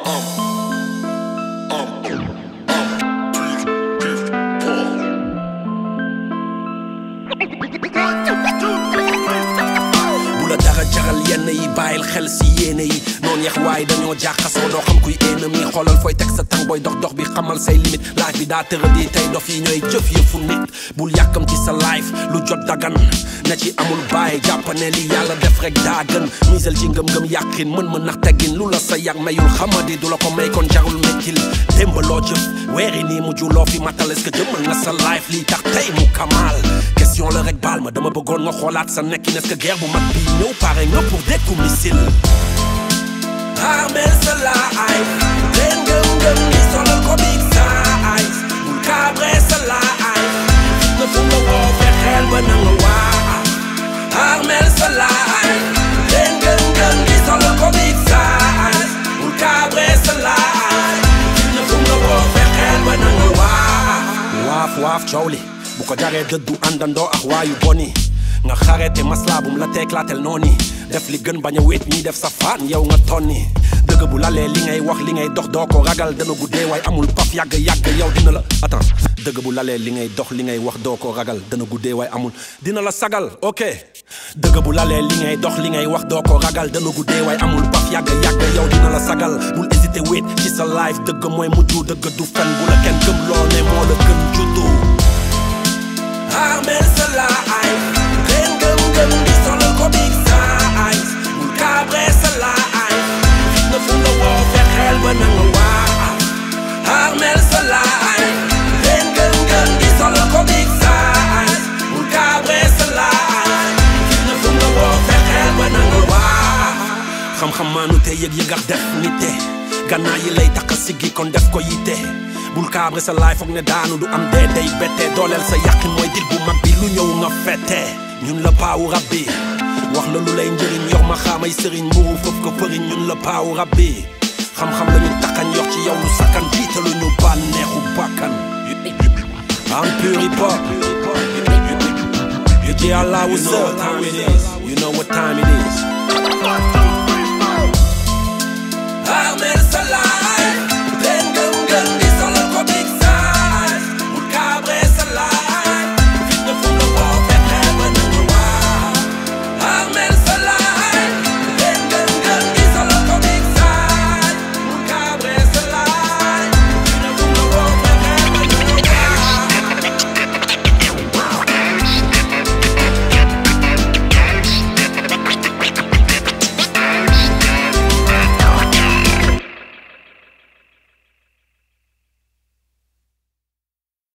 bu la dara jaral yenn yi bàyyil xel si yéene yi noonu yax waaye dañoo jaaxasoo doo xam kuy ennemi xoolal fooy teg sa tàng booy dox dox bi xamal say limite laaj bi daa tëra di tey dof yi ñooy jëf yëfu nit bul yàkkam ci sa life lu jot dagan na ci amul bàyyi jàppane li yàlla def rek daa gën misel ci ngëm-ngëm yàqin mën mën nax teggin lu la sa yàq mayul xamadi du la ko may kon jarul mekkil démb loo jëf weeri nii mujj loo fi matal est-ce que jëmal nga sa life lii tax tey mu kamaal question la rek baal ma dama bëggoon nga xoolaat sa nekkin est-ce que guerre bu mag bi ñëw pare nga pour dékku missile armel sa life leen ngëm-ngëm ni solal ko big size bul kaabre sa life na fu nga woo fexeel ba na nga waa armel sa life leen ngëm-ngëm ni solal ko big size bul kaabre sa life na fu nga woo fexeel ba na nga waa waaf waaf coow li bu ko jaree dëddu àndandoo ak waayu boni nga xarete maslaabum la teeklaatel nooni def li gën bañ a wéet ñi def sa faan yow nga tonni dëgg bu lalee li ngay wax li ngay dox doo ko ragal dana guddee waaye amul paf yàgg yàgg yow dina la attends dëgg bu lalee li ngay dox li ngay wax doo ko ragal dana guddee waaye amul dina la sagal ok dëgg bu lalee li ngay dox li ngay wax doo ko ragal dana guddee waaye amul paf yàgg yàgg yow dina la sagal bul hésité wéet ci sa life dëgg mooy mujj dëgg du fen bu la kenn gëm loo ne moo la gën juddu armel sa life leen gëm-gëm di solal ko big size bul kaabre sa life na fu la woo fexeel ba na nga waa armel sa life leen gëm-gëm di solal ko big size bul kaabre sa life na fu la woo fexeel ba na nga waa xam-xam maanu te yëg-yëg ak def nite gannaa yi lay takk siggi kon def ko yitte bul kaabre sa laay foog ne daanu du am dee day bette dooleel sa yàqin mooy dil bu mag bi lu ñëw nga fette ñun la paawu rabbi wax la lu lay njëriñ yor ma xaamay sëriñ mburu fëf ko fëriñ ñun la paawu rabbi xam-xam la ñu takkan yor ci yow lu sakkan jiitalu ñu bànneexu bàkkan am puri pop you ji Allah what's up you know what time it is